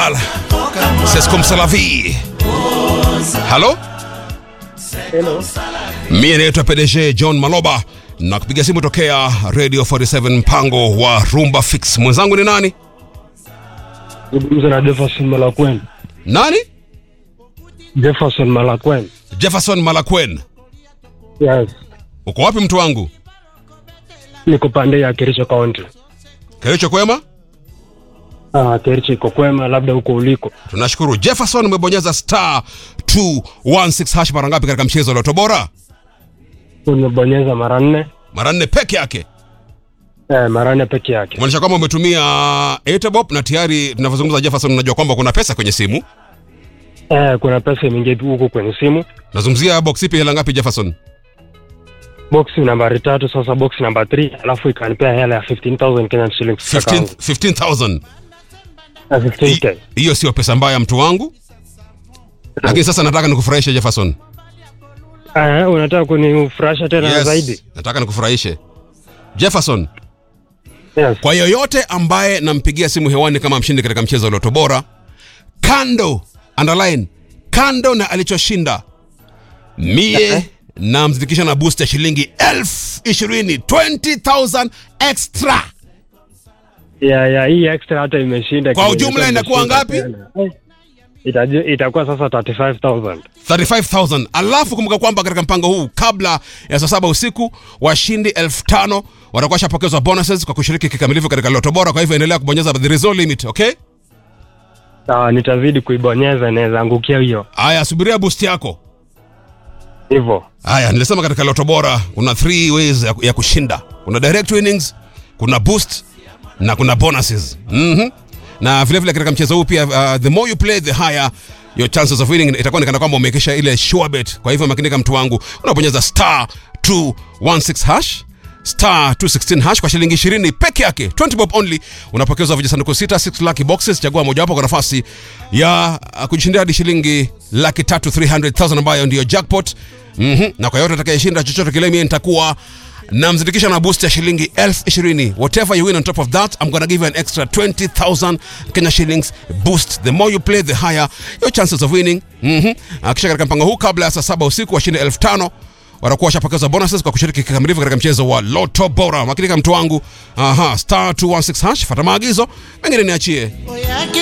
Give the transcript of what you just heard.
C'est comme ça la vie. Halo? Hello. Mie naitwa PDG John Maloba na kupiga simu tokea Radio 47 mpango wa Rumba Fix. Mwenzangu ni nani? Zungumza na Jefferson Malakwen. Nani? Jefferson Malakwen. Jefferson Malakwen. Yes. Uko wapi mtu wangu? Niko pande ya Kericho County. Kericho kwema? Ah, Kericho iko kwema, labda huko uliko. Tunashukuru. Jefferson umebonyeza star 216 hash mara ngapi katika mchezo wa Loto Bora? Umebonyeza mara nne. Mara nne peke yake. Eh, mara nne peke yake. Kumaanisha kwamba umetumia Etebop na tayari tunavyozungumza Jefferson unajua kwamba kuna pesa kwenye simu. Eh, kuna pesa imeingia tu huko kwenye simu. Nazungumzia box ipi hela ngapi Jefferson? Box nambari tatu, sasa box namba 3, alafu ikanipea hela ya 15000 Kenyan shillings. 15 15000. Na 15k. Hiyo sio pesa mbaya mtu wangu. Lakini sasa nataka nikufurahishe Jefferson. Eh, unataka kunifurahisha tena zaidi? Nataka nikufurahishe. Jefferson, Yes. kwa yoyote ambaye nampigia simu hewani kama mshindi katika mchezo wa Loto Bora, kando underline, kando na alichoshinda mie namzidikisha na boost ya shilingi elfu ishirini 20000 extra. Ya ya hii extra hata imeshinda. Kwa kidogo, ujumla hata inakuwa imeshinda ngapi? tena. Eh, Itaji- Itakuwa sasa 35000. 35000 alafu kumbuka kwamba katika mpango huu kabla ya saa saba usiku washindi elfu tano watakuwa shapokezwa bonuses kwa kushiriki kikamilifu katika loto bora kwa hivyo endelea kubonyeza there is no limit okay Sawa, nitazidi kuibonyeza, inaweza angukia hiyo haya subiria boost yako hivyo. haya nilisema katika loto bora kuna three ways ya, ya kushinda kuna direct winnings kuna boost na kuna bonuses mm-hmm. na vile vile katika mchezo huu pia uh, the more you play the higher your chances of winning itakuwa ni kana kwamba umekesha ile sure bet kwa hivyo makinika mtu wangu unabonyeza star 216 hash star 216 hash kwa shilingi 20 peke yake 20 bob only unapokezwa vijisanduku sita 6 lucky boxes chagua mojawapo kwa nafasi ya uh, kujishindia hadi shilingi laki tatu 300000 ambayo ndiyo jackpot mm-hmm. na kwa yote atakayeshinda chochote kile mie nitakuwa namzindikisha na boost ya shilingi elfu ishirini whatever you win on top of that i'm gonna give you an extra 20000 kenya shillings boost the more you play the higher your chances of winning mm-hmm. kisha katika mpango huu kabla ya saa saba usiku washinde elfu tano watakuwa washapokeza bonuses kwa kushiriki kikamilifu katika mchezo wa loto bora makinika mtu wangu aha star 216 hash fata maagizo mengine niachie